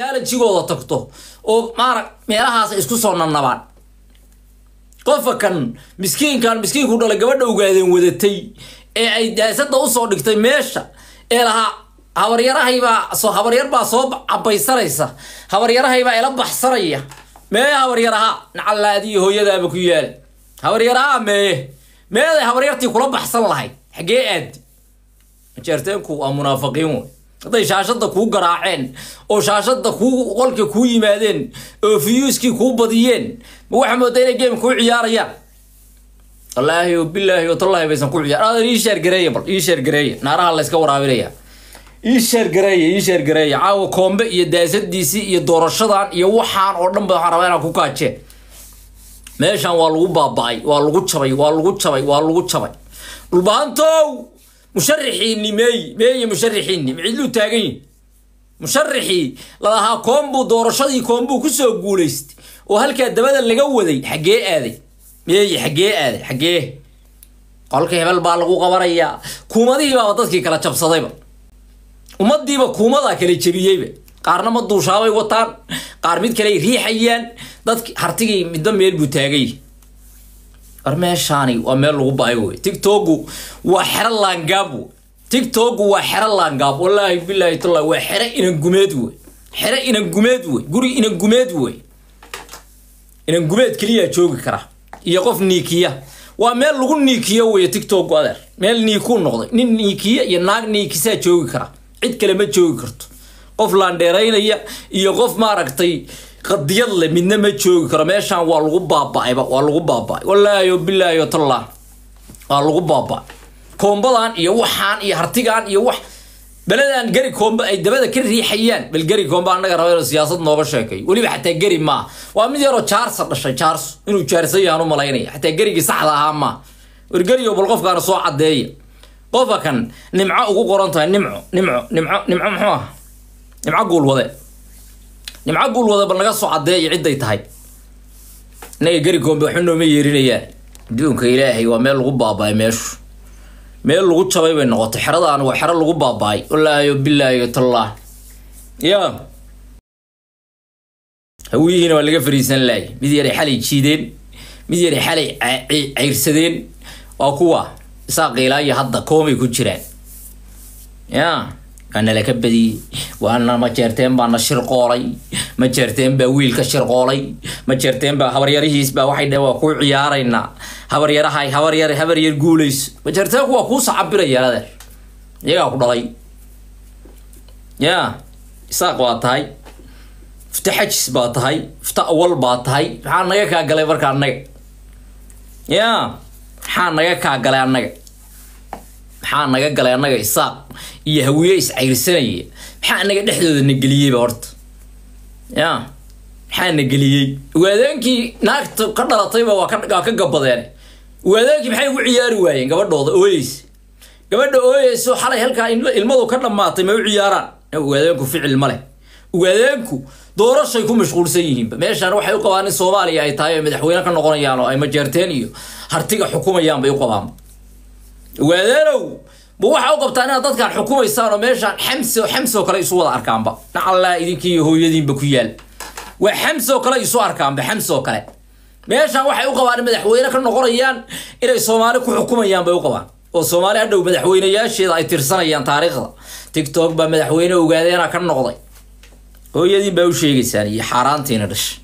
jigooda tagto oo maara meelahaas ay isku soo nannabaan qofka kan miskiinkan miskiinku dhalay gabadha ogaadeen wadatay ee ay daasada usoo dhigtay meesha ee lahaa habaryarahaybaa soo habaryar baa soo cabaysanaysa habaryarahaybaa ila baxsanaya meeye habaryaraha nacalaadiyo hooyadaaba ku yaala habaryaraha meeye meeday habaryartii kula baxsan lahayd xaggee aadi majeerteenku waa munaafiqiin wey hadday shaashada kuu garaaceen oo shaashada kuu qolka kuu yimaadeen oo fiyuuskii kuu badiyeen ma waxaa moodaa inay game kuu ciyaarayaan wallaahi o bilaahi o tallahi baysan ku ciyaar aadan ii sheergareeya bal ii sheergareeya naaraha layska waraabinaya ii sheergareeya ii sheergareeya caawa koombe iyo daasadiisii iyo doorashadan iyo waxaan oo dhan ba waxaan rabaa inaan ku kaajeen meeshan waa lagu baaba-ay waa lagu jabay waa lagu jabay waa lagu jabay dhulbahantow musharaxiini meey meeye musharaxiini macidluu taagan yihi musharaxii lalahaa koombuu doorashadii koombuu kusoo guulaystay oo halkaa dabada laga waday xaggee aaday meeye xaggee aaday xaggee qolka hebel baa lagu qabanayaa kuumadihii baaba dadkii kala jabsadayba ummadiiba kuumadaa kala jebiyeyba qaarna ma duushaabay wataan qaar mid kale ay riixayaan dadki hartigii midba meel buu taagay war meeshaani waa meel lagu baayo wey tigtogu waa xero laangaab wey tigtogu waa xero laangaab wallaahi bilaahi tallahi waa xero inangumeed wey xero inangumeed wey guri inangumeed wey inangumeed keliyaa joogi kara iyo qof niikiya waa meel lagu niikiyo wey tigtogu adeer meel niikuu noqday nin niikiya iyo naag niikisaa joogi kara cid kale ma joogi karto qof laandheeraynaya iyo qof maaragtay qadiyad le midna ma joogi karo meeshaan waa lagu baaba-ayba waa lagu baaba-ay wallaahi o bilaahi o tallah waa lagu baaba-ay koombadan iyo waxaan iyo hartigan iyo wax beledan geri koomba ay dabada ka riixayaan bal geri koomba annaga raba inuu siyaasad nooga sheekayo weliba xataa geri maa waa mid yaroo jaarsa dhashay jaarso inuu jaarsan yahaan u malaynaya xataa gerigii saxda ahaa maa wargeriyo bal qofkaana soo cadeeya qofka kan nimco ugu qoran tahay nimco nimco nimco nimco muxuu ah nimco guulwade nimco guulwade bal naga soo cadeeya cidday tahay innaga geri koombe waxba nooma yeerinayaan adduunka ilaahay waa meel lagu baaba-ay meeshu meel lagu jabay bay noqotay xeradaan waa xero lagu baaba-ay wallaahi o bilaahi o tallah ya hawiyihiina waa laga fariisan laayay mid yaray xalay jiideen mid yaray xalay cayrsadeen waa kuwa isaa qiilaayo hadda koomay ku jiraan ya waana laka badiyey waana ma jeerteen baana shirqoolay ma jeerteen baa wiilka shirqoolay ma jeerteen baa habaryarihiis baa waxay dhaheen waa kuu ciyaaraynaa habaryarahay habaryar habaryar guulayso ma jeerteenku waa kuu sacabiraya adeer iyagaa ku dhalay ya isaaq baa tahay fita xajis baa tahay fita awal baa tahay maxaa naga kaa galay marka annaga ya maxaa naga kaa galay annaga maxaa naga galay annaga isaaq iyo hawiye iscayrsanaya maxaa anaga dhexdooda na geliyeyba horta ya maxaa na geliyey waadeenkii naagta ka dhalatayba waa ka gabadeen waadeenkii maxay ugu ciyaari waayeen gabadhooda ooyeysa gabadha ooyeyso xalay halkaa ilmadu ka dhammaatay ma u ciyaaraan waadeenku ficil ma leh waadeenku doorashay ku mashquulsan yihiinba meeshaan waxay u qabaan in soomaaliya ay tahay ay madaxweyne ka noqonayaan oo ay majeerteen iyo hartiga xukumayaan bay u qabaan waadeenow ma waxa u qabtaan inaad dadkaan xukumaysaan oo meeshaan xamso xamsoo kale isu wada arkaanba nacallaa idinkii hooyadiinba ku yaal waa xamsoo kale isu arkaanba xamsoo kale meeshaan waxay u qabaan in madaxweyne ka noqonayaan inay soomaali ku xukumayaan bay u qabaan oo soomaali hadhow madaxweyneyaasheeda ay tirsanayaan taariikhda tictok baa madaxweyne ogaadeena ka noqday hooyadiin baa u sheegaysaan iyo xaaraantiina dhasha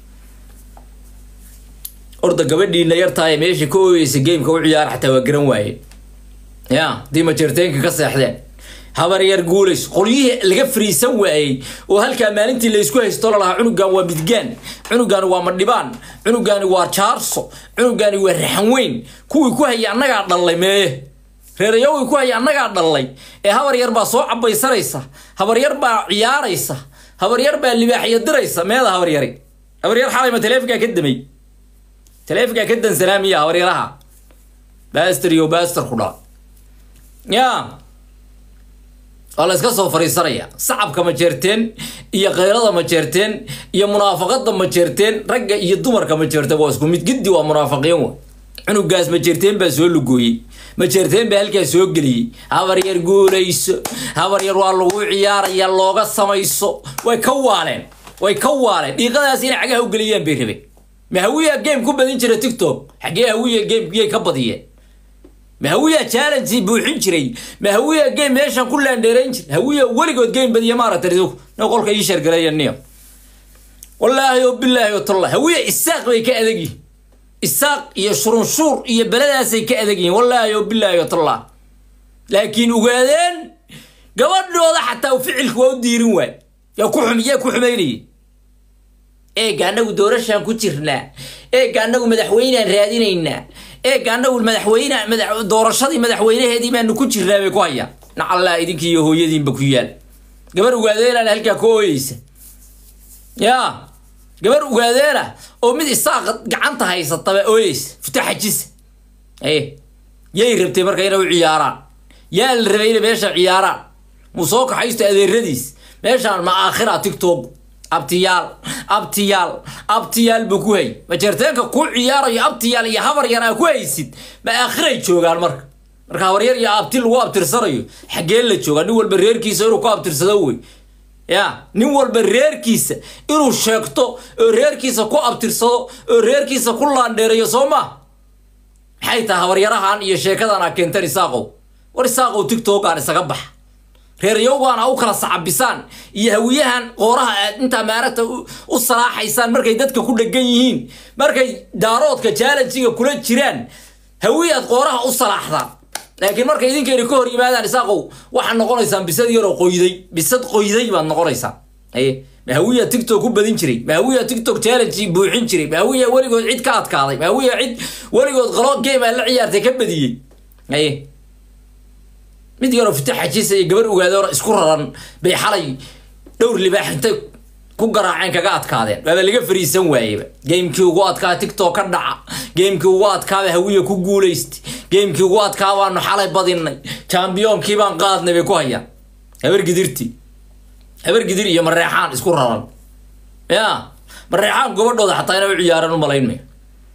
orda gabadhiina yartahay meesha ka ooyeysa gameka u ciyaar xataa waa garan waaye ya haddii majeerteenka ka seexdeen habaryar guulays qolyihii laga fariisan waayey oo halkaa maalintii laysku haysto lalahaa cunugan waa midgaan cunugaani waa madhibaan cunugaani waa jaarso cunugaani waa raxan weyn kuwii ku hayay annagaa dhallay meeye reerayawii ku hayay annagaa dhallay ee habaryar baa soo cabaysanaysa habaryar baa ciyaaraysa habaryar baa libaaxya diraysa meeda habaryari habaryar xalayma taleefonkaa ka damay taleefonkaa ka dansanaa miya habaryaraha baster iyo baster ku dhala ya waa la iska soo fariisanaya sacabka ma jeerteen iyo keyrada ma jeerteen iyo munaafaqada ma jeerteen ragga iyo dumarka ma jeerteen waa isku mid giddi waa munaafaqiin wa cunugaas ma jeerteen baa soo lugooyey ma jeerteen baa halkaa soo geliyey habaryar guulayso habaryar waa lagu ciyaaraya looga samayso way ka waaleen way ka waaleen dhiiqadaas inay cagaha u geliyaan bay rabeen ma hawiyaa game ku badin jira tiktok xaggee hawiya gameyay ka badiyeen ma hawiyaa challenge buuxin jiray ma hawiyaa game meeshan ku laandheerayn jiray hawiya weligood game badiya maaragtay ridug no qolka ii sheergareeya niyo wallaahi oo bilaahi oo talla hawiya isaaq bay ka adag yihin isaaq iyo shurunshuur iyo beladaasay ka adag yihin wallaahi oo bilaahi oo talla laakiin ogaadeen gabadhooda xataa ficilku waa u diirin waay yaa ku xum yaa ku xumaynayay eega annagu doorashaan ku jirnaa eega annagu madaxweynaan raadinaynaa eega annagu madaxweyne madax doorashadii madaxweynaheedii baanu ku jirnaa bay ku hayaan nacallaa idinkii iyo hooyadiinba ku yaal gabar ugaadeena halkaa ka ooyeysa yaa gabar ugaadeena oo mid isaaqa gacanta haysataba ooyeysa futa xajisa aye yay rabtay marka inay u ciyaaraan yaa la rabay inay meesha ciyaaraan muu soo kaxaysto adeeradiis meeshaan ma aakhira tictok abtiyaal abtiyaal abtiyaal buu ku hay majeerteenka ku ciyaarayo abtiyaal iyo habar yar aa ku haysid ma aakhiray joogaan marka marka habar yar iyo abti lagu abtirsanayo xaggee la joogaa nin walba reerkiisa inuu ku abtirsado wey ya nin walba reerkiisa inuu sheegto oo reerkiisa ku abtirsado oo reerkiisa ku laandheerayo soo ma maxay tahay habaryarahan iyo sheekadan a keentan isaaqow war isaaqow tictokan isaga baxa reeryowgaan a u kala sacabisaan iyo hawiyahan qooraha aad intaa maaragta u salaaxaysaan markay dadka ku dhegan yihiin markay daaroodka jaalanjiga kula jiraan hawiyaad qooraha u salaaxdaan laakiin markay idinkeena ka hor yimaadaan isaaqow waxaad noqonaysaan bisad yaroo qoyday bisad qoyday baad noqonaysaan aye mahawiya tictok ku badin jiray mahawiya tictok challenge buuxin jiray mahawiya weligood cid ka adkaaday mahawiya cid weligood qalo game aa la ciyaartay ka badiyey aye mid yaroo fita xajisa iyo gabar ogaadoora isku raran bay xalay dhowr libaax intay ku garaaceen kaga adkaadeen waaba laga fariisan waayeba gamekii ugu adkaa tictok ka dhaca gamekii ugu adkaaba hawiya ku guulaystay gamekii ugu adkaa baanu xalay badinay jambiyoonkii baan qaadnay bay ku hayaan habar gidirti habar gidir iyo mareexaan isku raran ya mareexaan gobadhooda xataa inay u ciyaaraan u malayn mayo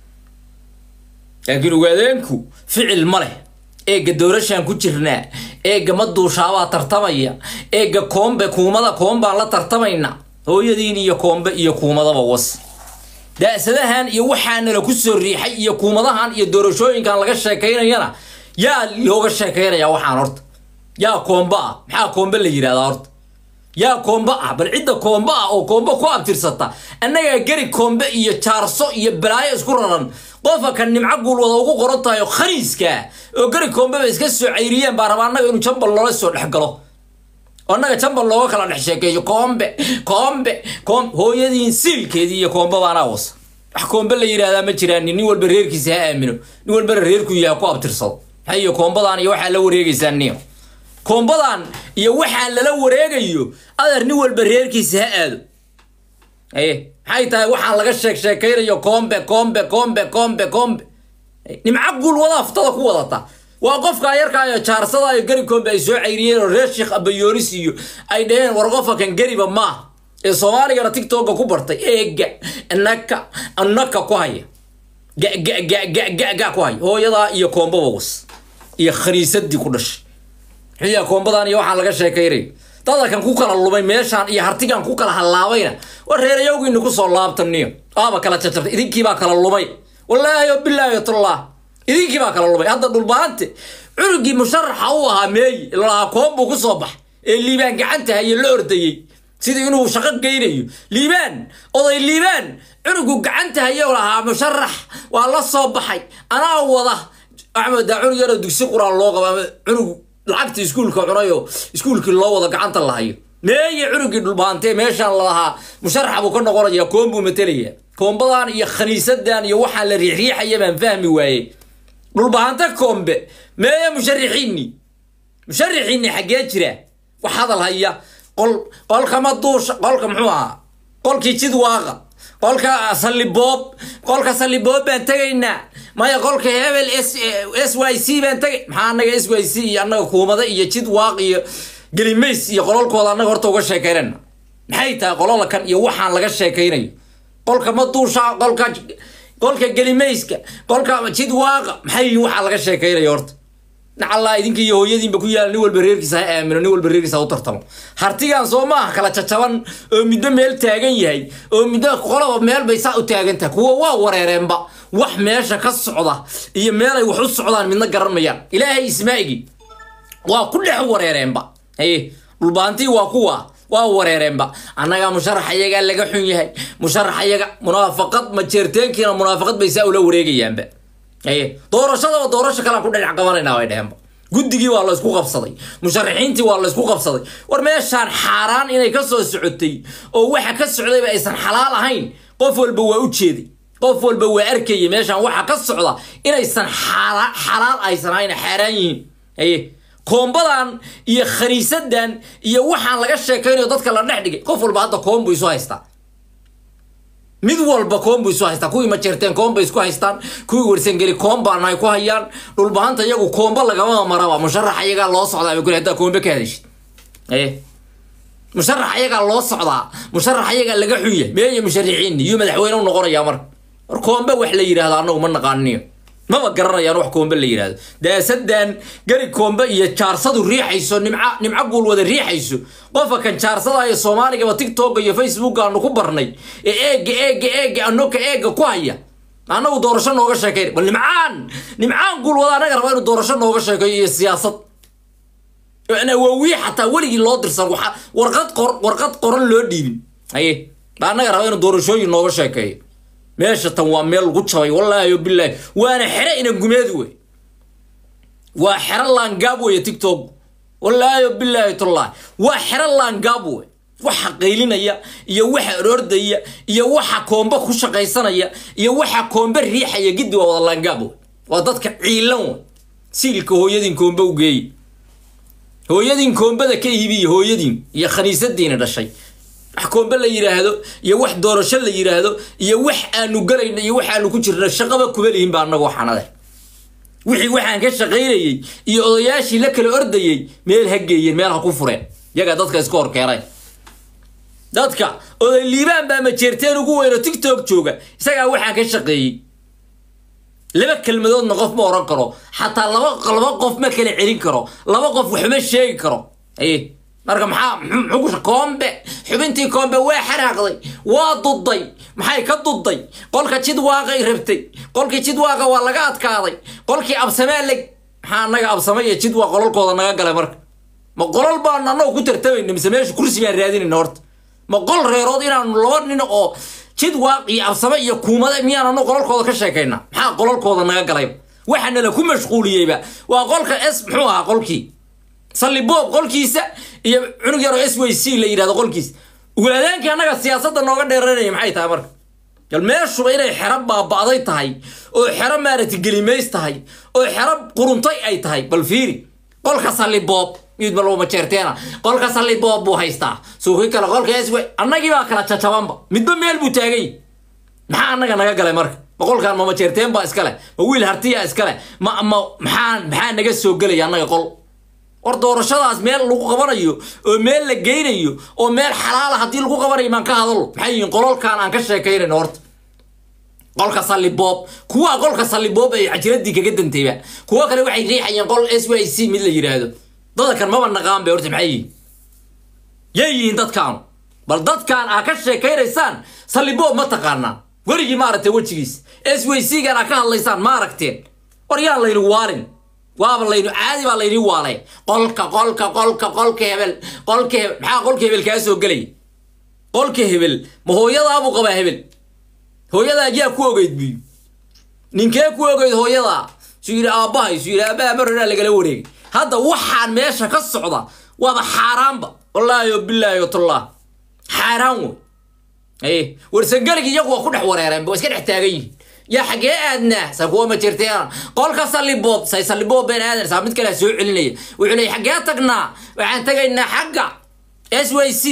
laakiin ogaadeenku ficil ma leh eega doorashaan ku jirnaa eega ma duushaabaa tartamaya eega koombe kuumada koombaan la tartamayna hooyadiin iyo koombe iyo kuumadaba was daasadahan iyo waxaanala ku soo riixay iyo kuumadahan iyo doorashooyinkan laga sheekaynayana yaa looga sheekaynaya waxaan horta yaa koombe ah maxaa koombe la yidhahdaa horta yaa koombe ah bal cidda koombe ah oo koombe ku abtirsata annagaa geri koombe iyo jaarso iyo balaayo isku raran qofa kan nimco guulwada ugu qoran tahay oo khaniiska oo geri koombeba iska soo cayriyeen baa rabaa annaga inuu jambal loola soo dhex galo oo annaga jambal looga kala dhex sheekeeyo koombe koombe koom hooyadiin siilkeedii iyo koombe baanaa wasa wax koombe la yidhaahdaa ma jiraan nin walba reerkiisa ha aamino nin walbana reerku yaha ku abtirsado maxay iyo koombadan iyo waxaa la wareegaysaa niyo koombadan iyo waxaa lala wareegayo adeer nin walba reerkiisa ha aado aye maxay tahay waxaan laga sheeg sheekaynayo koombe koombe koombe koombe koombe nimco guul wada aftada ku wadata waa qofka yarkaayo jaarsada iyo gari koombe ay soo cayriyeen oo reer sheekh abayoonis iyo ay dhaheen war qofa kan gariba maaha ee soomaaligana tictoka ku bartay eega naka naka ku haya gagagagagaga ku haya hooyadaa iyo koombaba was iyo khaniisadii ku dhashay xiya koombadan iyo waxaan laga sheekaynayo dadalkan ku kala lumay meeshaan iyo hartigan ku kala hallaabayna war reerayowgiina kusoo laabtaniyo aaba kala jajabtay idinkiibaa kala lumay wallaahi o bilaahi tullah idinkiibaa kala lumay hadda dhulbaante cunugii musharaxa u ahaa meeyi lalahaa koon buu kusoo baxay ee liibaan gacanta haye la ordayey sidii inuu shaqo geynayo liibaan oday liibaan cunugu gacanta haye lahaa musharax waa la soo baxay anaa wada axmed daa cunug yaroo dugsi quraan loo qaba ama cunug lacagta iskuulka cunayo iskuulkii loo wada gacanta lahayo meeye cunugii dhulbaantee meeshaan lalahaa musharax buu ka noqonaya koon buu matalaya koombadan iyo khaniisadan iyo waxaan la riixriixaya baan fahmi waayey dhulbaante koombe meeye musharixiini musharixiini xaggee jira wax hadal haya qol qolka maduusha qolka muxuu ahaa qolkii jidwaaqa qolka salliboob qolka salliboob baan tegaynaa maya qolka hebel s s y c baan tegay maxaa annaga s y c iyo annaga kuumada iyo jidwaaq iyo gelimays iyo qololkooda annaga horta uga sheekaynayna maxay tahay qololakan iyo waxaan laga sheekaynayo qolka maduusha qolka qolka gelimayska qolka jidwaaqa maxay waxaa laga sheekaynaya horta nacallaa idinka iyo hooyadiinba ku yaala nin walba reerkiisa ha aamino nin walba reerkiisa ha u tartamo hartigan soo maaha kala jajaban oo middo meel taagan yahay oo middo qolaba meel bay saa u taagan tahay kuwa waa wareereenba wax meesha ka socda iyo meelay wax u socdaan midna garan mayaan ilaahay ismaa'igi waa ku dhex wareereenba haye dhulbaantii waa kuwa waa wareereenba annagaa musharax ayagaa laga xun yahay musharax ayaga munaafaqad majeerteenkiina munaafaqad bay saa ula wareegayaanba haye doorashadaba doorasho kalean ku dhinac qabanaynaa bay dheheenba guddigii waa laysku qabsaday musharaxiintii waa laysku qabsaday war meeshaan xaaraan inay ka soo socotay oo waxa ka socdayba aysan xalaal ahayn qof walba waa u jeeday qof walba waa arkayay meeshaan waxa ka socda inaysan xalaal aysan ahayn xaaraan yihiin haye koombadan iyo khaniisadan iyo waxaan laga sheekaynayo dadka la dhex dhigay qof walba hadda koombu isu haystaa mid walba koombu isu haystaa kuwii majeerteen koomba isku haystaan kuwii warsangeli koombaana ay ku hayaan dhulbahanta iyagu koomba lagama maraba musharax ayagaa loo socdaa bay kule haddaa koombe ka hadashid ee musharax ayagaa loo socdaa musharax ayagaa laga xun yahay meeya musharaxiin iyo madaxweyne u noqonayaa marka war koombe wax la yidhaahdo annagu ma naqaaniyo maba garanayaan wax koombe la yidhahdo daasadan gari koombe iyo jaarsadu riixayso nimca nimco guul wada riixayso qofka kan jaarsada iyo soomaaligaba tiktok iyo facebook aanu ku barnay ee eega eega eega anoka eega ku haya annagu doorasho nooga sheekayn bal nimcaan nimcaan guul wada anaga raba inuu doorasho nooga sheekeeyo iyo siyaasad awaawiye xataa weligii loo dirsan waxa warqad qor warqad qoran loo dhiibin haye annaga raba inuu doorashooyin nooga sheekeeyo meesha tan waa meel lagu jabay wallaahi bilaahi waana xere ina gumeed wey waa xero laangaab weeye tiktok wallaahi bilaahi tullahi waa xero laangaab wey waxa qaylinaya iyo waxa oroordaya iyo waxa koombe ku shaqaysanaya iyo waxa koombe riixaya giddi waa wada laangaab wey waa dadka ciilan wey siilka hooyadiin koombe u geeye hooyadiin koombada ka iibiya hooyadiin iyo khaniisadiina dhashay wax koombe la yidhaahdo iyo wax doorasho la yidhaahdo iyo wax aanu galayno iyo wax aanu ku jirno shaqaba kuma lihin ba annagu waxaanade wixii waxaan ka shaqaynayey iyo odayaashii la kala ordayey meel ha geeyeen meel ha ku fureen yagaa dadka iska horkeenay dadka oday liibaan baa majeerteen ugu weyn oo tiktok jooga isagaa waxaan ka shaqeeyey laba kelmadoodna qof ma oran karo xataa laba laba qof ma kala celin karo laba qof waxma sheegi karo aye marka maxaa muxuu koombe xubintii koombe waa xanaaqday waa duday maxay ka duday qolka jidwaaqay rabtay qolkii jidwaaqa waa laga adkaaday qolkii absamee leg maxaa annaga absame iyo jidwaaq qololkooda naga galay marka ma qolol baan annagu ku tartamayna mise meesha kursi baan raadinayna horta ma qol reerood inaanu laba nin oo jidwaaq iyo absame iyo kuumade miyaan annagu qololkooda ka sheekayna maxaa qololkooda naga galay waxaana la ku mashquuliyeyba waa qolka s muxuu ahaa qolkii salliboob qolkiisa iyo cunug yaroo s w c la yidhahdo qolkiisa ugulaadaankii annaga siyaasadda nooga dheeranaya maxay tahay marka bal meeshuba inay xero baaba'day tahay oo xero maaragtay gelimays tahay oo xero quruntay ay tahay bal fiiri qolka salliboob mid balba majeerteena qolka salliboob buu haystaa suuqi kale qolka s w annagii baa kala jajabanba midba meel buu taagay maxaa annaga naga galay marka ma qolkan ma majeerteen baa iskale ma wiil hartiya iskale ma ma maxaa maxaa naga soo gelaya annaga qol war doorashadaas meel lagu qabanayo oo meel la geynayo oo meel xalaala haddii lagu qabanayo maan ka hadalo maxay yihiin qololkan aan ka sheekaynayno horta qolka salliboob kuwaa qolka salliboob ay cajiradii kaga dantayba kuwo kale waxay riixayeen qol s y c mid la yidhaahdo dadkan maba naqaan bay horta maxay yihiin yay yihiin dadkaanu bal dadkan aa ka sheekaynaysaan salliboob ma taqaanaan weligii maaragtay wejigiis s y c gan aa ka hadlaysaan ma aragteen war yaan laynu waarin waaba laynu caadi baa layni waalay qolka qolka qolka qolka hebel qolka hebel maxaa qolka hebel kaa soo gelay qolka hebel ma hooyadaabuu qabaa hebel hooyadaa yaa ku ogeyd buy ninkee ku ogeyd hooyadaa suu yidhi aabbahay suu yidhi aabbaha marranaa lagala wareegay hadda waxaan meesha ka socda waaba xaaraanba wallaahi o bilaahi o tullah xaaraan wey aye warsangeligi iyagu waa ku dhex wareereen ba waa iska dhex taagan yihin yaa xaggee aadnaa saa kuwa ma jirteen qolka salliboob say salliboob been aadan saa mid kale soo celinaya wuxuu leeyay xaggee tagnaa waxaan tagaynaa xagga s y c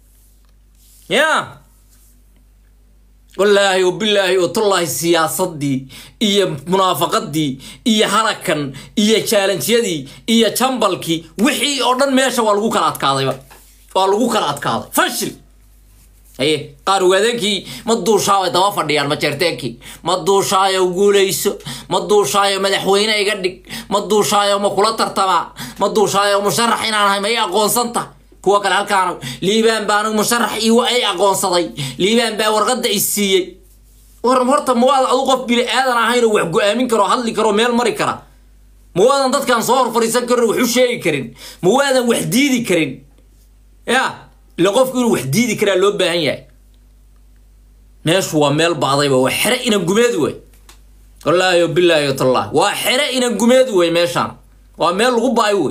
ya wallaahi wabilaahi watullaahi siyaasadii iyo munaafaqadii iyo halakan iyo jaalanjyadii iyo jambalkii wixii oo dhan meesha waa lagu kala adkaadayba waa lagu kala adkaaday fashil haye qaar ogaadeenkii ma duushaabay daba fadhiyaan majeerteenkii ma duushaayo guulayso ma duushaayo madaxweyne iga dhig ma duushaayo ma kula tartamaa ma duushaayo musharax inaan ahay ma i aqoonsanta kuwa kale halkaan liibaan baa anigu musharax iwa ay aqoonsaday liibaan baa warqadda i siiyey war horta mawaad adu qof bini aadan ahayn oo wax go-aamin karo hadli karo meel mari kara mawaadan dadkan soo hor fadhiisan karin wax u sheegi karin mawaadan wax diidi karin ya ila qofku inuu wax diidi karaa loo baahan yahay meeshu waa meel ba'dayba waa xere inan gumeed wey wallaahi bilaahi tallah waa xere inan gumeed wey meeshaan waa meel lagu ba'ay wey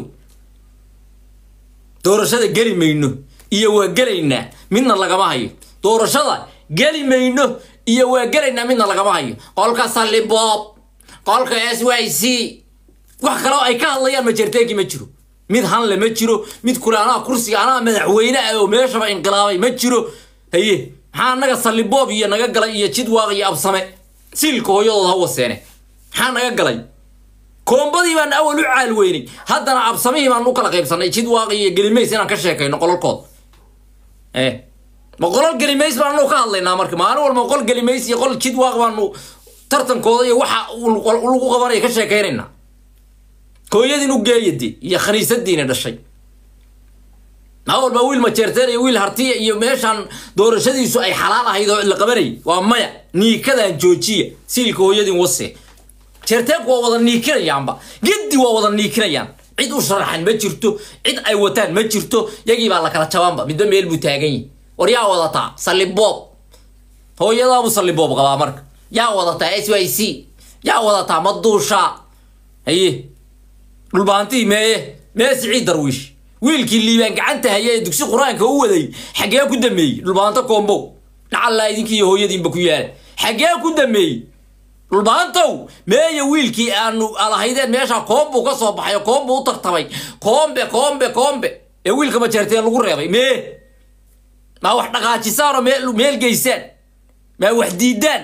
doorashada geli mayno iyo waa gelaynaa midna lagama hayo doorashada geli mayno iyo waa gelaynaa midna lagama hayo qolka salliboob qolka s y c wax kaleo ay ka hadlayaan majerteeki ma jiro mid hanle ma jiro mid kule anaa kursiga anaa madaxweyne ah oo meeshaba inqilaabay ma jiro haye maxaa naga salliboob iyo naga galay iyo jidwaaq iyo absame siilka hooyadood ha waseene maxaa naga galay koombadii baan awal u caal weynay haddana absamihii baan u kala qaybsanay jidwaaq iyo gelimays inaan ka sheekayno qololkood eh ma qolol gelimays baanu ka hadlaynaa marka maalin walba qol gelimays iyo qol jidwaaq baanu tartankooda iyo waxa lagu qabanaya ka sheekaynaynaa hooyadiin u geeyadi iyo khaniisadiina dhashay maa walba wiil majeerteen iyo wiil hartiya iyo meeshaan doorashadiisu ay xalaal ahayd oo la qabanayay waa maya niikadan joojiya siilka hooyadiin wase jeerteenku waa wada niikinayaanba giddi waa wada niikinayaan cid u sharaxan ma jirto cid ay wataan ma jirto yagii baa la kala jabaanba midba meel buu taagan yahi war yaa wadataa salliboob hooyadaabuu salliboob qabaa marka yaa wadataa s y c yaa wadataa maduushaa haye dhulbaantii meeye mee siciid darwiish wiilkii liibaan gacanta haya ee dugsi qur-aanka u waday xaggee ku dameeyey dhulbaanto koombow dhacallaa idinkii hooyadiinba ku yaala xaggee ku dameeyey dhulbaantow meeye wiilkii aanu alahaydeen meesha koombu ka soo baxay koombu u tartamay koombe koombe koombe ee wiilka majeerteen lagu reebay mee maa wax dhaqaajisaanoo meel meel geysaan maa wax diidaan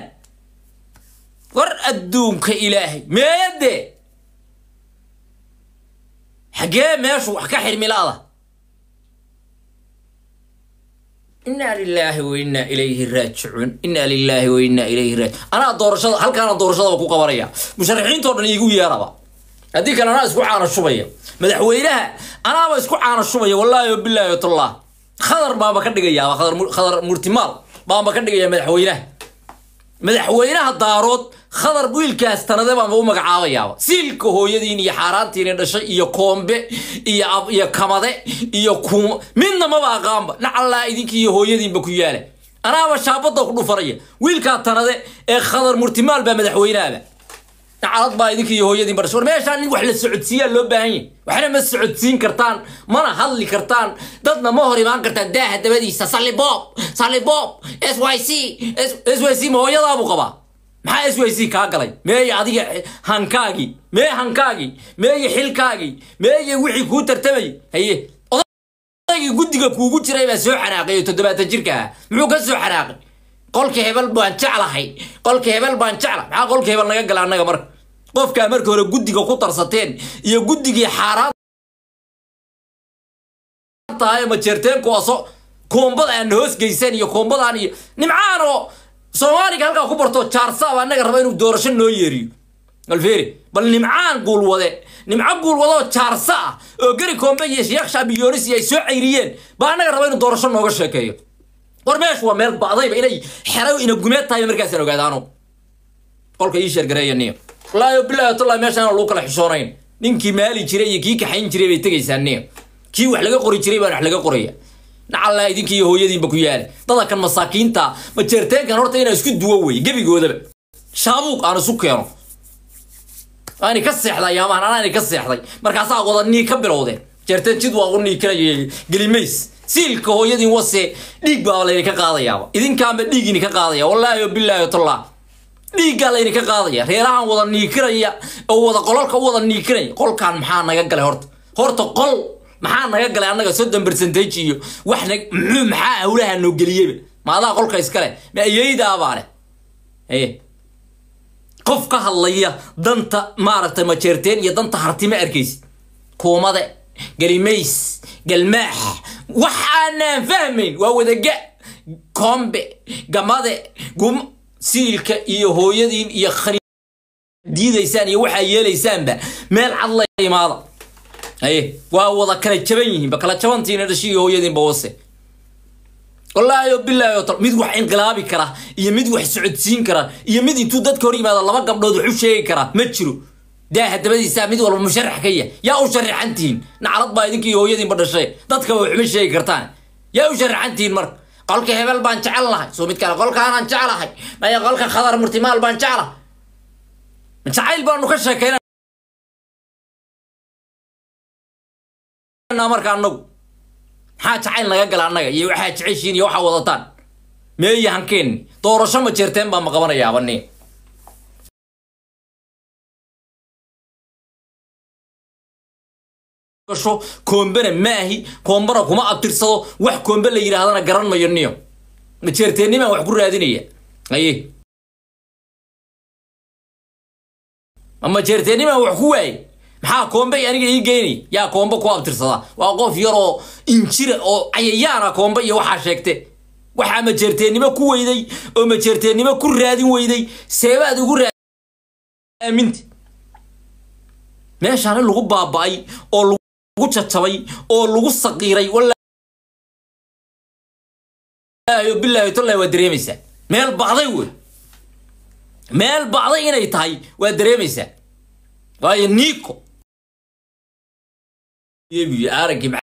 war adduunka ilaahay meeyadee xaggee meeshu wax ka xirmilaada inaa lilaahi wa innaa ilayhi raajicuun inaa lilaahi wa innaa ilayhi raaji anaa doorashada halkaana doorashadaba ku qabanaya musharaxiintoo dhan iigu yeeraba haddii kale anaa isku caana shubaya madaxweynaha anaaba isku caana shubaya wallaahi wabilaahi watullah khadar baaba ka dhigayaaba khadar khadar murtimaal baaba ka dhigaya madaxweynaha madaxweynaha daarood khadar wiilkaas tanade baanba u magacaabayaaba siilka hooyadiin iyo xaaraantiina dhashay iyo koombe iyo iyo kamade iyo kuuma midna maba aqaanba nacallaa idinkii iyo hooyadiinba ku yaala anaaba shaabada ku dhufanaya wiilkaa tanade ee khadar murtimaal baa madaxweynaaba nacalad baa idinkii iyo hooyadiinba dhashay war meeshaan in wax la socodsiiyaa loo baahan yahy waxna ma socodsiin kartaan mana hadli kartaan dadna ma hor imaan kartaan daaha dabadiisa salliboob salliboob s y c s y c ma hooyadaabuu qabaa maxaa s y c kaa galay meeye adiga hankaagii mee hankaagii meeye xilkaagii meeye wixii kuu tartamayay haye odaygii guddiga kuugu jiray baa soo xanaaqay oo toddobaatan jirka ah muxuu ka soo xanaaqay qolka hebel baan jeclahay qolka hebel baan jecla maxaa qolka hebel naga gala annaga marka qofkaa marka hore guddiga ku tarsateen iyo guddigii xaaraan tahay majeerteenku aso koombada aan hoos geysan iyo koombadan iyo nimcaan oo soomaaliga halkaa ku barto jaarsaab annaga raba inuu doorasho noo yeeriyo alfeeri bal nimcaan guulwade nimco guulwade oo jaarsa ah oo geri koombe iyo sheekh shaabiyoonis ay soo cayriyeen baa annaga raba inuu doorasho nooga sheekeeyo war meeshu waa meel ba'dayba inay xero ina gumeed tahay markaasaan ogaadaano qolka ii sheergareeya niyo wallaahi bilahi tullahi meeshaan lagu kala xishoonayn ninkii maali jiray iyo kii kaxayn jiray bay tegaysaa niyo kii wax laga qori jiray baan wax laga qoraya nacallaa idinkii iyo hooyadiinba ku yaala dada kan masaakiinta majeerteenkan horta inaan isku duwo wey gebigoodaba shaabuuq aan isu keeno aani ka seexday ayaamahan anaani ka seexday markaasaa wada nii ka bilowdeen jeerteen jid waa u niikanaya gelimays siilka hooyadiin wase dhiig baa layni ka qaadayaaba idinkaanba dhiigini ka qaadaya wallaahi bilaahi tallah dhiiggaa layni ka qaadaya reerahan wada niikinaya oo wada qololka u wada niikinaya qolkan maxaa naga galay horta horta qol maxaa naga galay annaga soddon percentage iyo wax na muxuu maxaa hawlaha noo geliyeba maadaa qolka iskale ma ayeydaabaa leh ee qof ka hadlaya danta maaragtay majeerteen iyo danta hartima arkaysid kuumade galimays galmaax wax aanaan fahmayn waa wadaga kombe gamade gum siilka iyo hooyadiin iyo khani diidaysaan iyo waxaa yeelaysaanba meel cad la imaada aye waa wada kala jaban yihiinba kala jabantiina dhashi iyo hooyadiinba wase wallaahi oo bilaahi oo tal mid wax inqilaabi kara iyo mid wax socodsiin kara iyo mid intuu dadka hor yimaado laba gabdhood wax u sheegi kara ma jiro daaha dabadiisaa mid walba musharax ka yah yaa u sharaxantihiin naclad baa idinkii hooyadiinba dhashay dadkaba waxma sheegi kartaan yaa u sharaxantihiin marka qolka hebel baan jecel lahay soo mid kale qolkaanaan jeclahay maya qolka khadar murtimaal baan jeclahay jacayl baanu ka sheekayna marka anagu maxaa jacayl naga gala annaga iyo waxaa jeceshiin iyo waxaa wadataan meeyi hankeenni doorasho ma jeerteen baan ma qabanayaaba ni gasho koombena maahi koombana kuma abtirsado wax koombe la yidhaahdana garan mayo niyo ma jeerteennimaan wax ku raadinaya aye ama jeerteennimaan wax ku waaye maxaa koombe aniga ii geynay yaa koombe ku abtirsada waa qof yaroo injira oo cayayaana koombe iyo waxaa sheegte waxaa majeerteennimo ku weyday oo majeerteennimo ku raadin weyday seebaad ugu raaminta meeshaan in lagu baaba'ay oo lagu jajabay oo lagu saqiiray wallaahi bilaahi tollahi waa dareemaysaa meel bacday wey meel bacday inay tahay waa dareemaysaa waayo nico araggii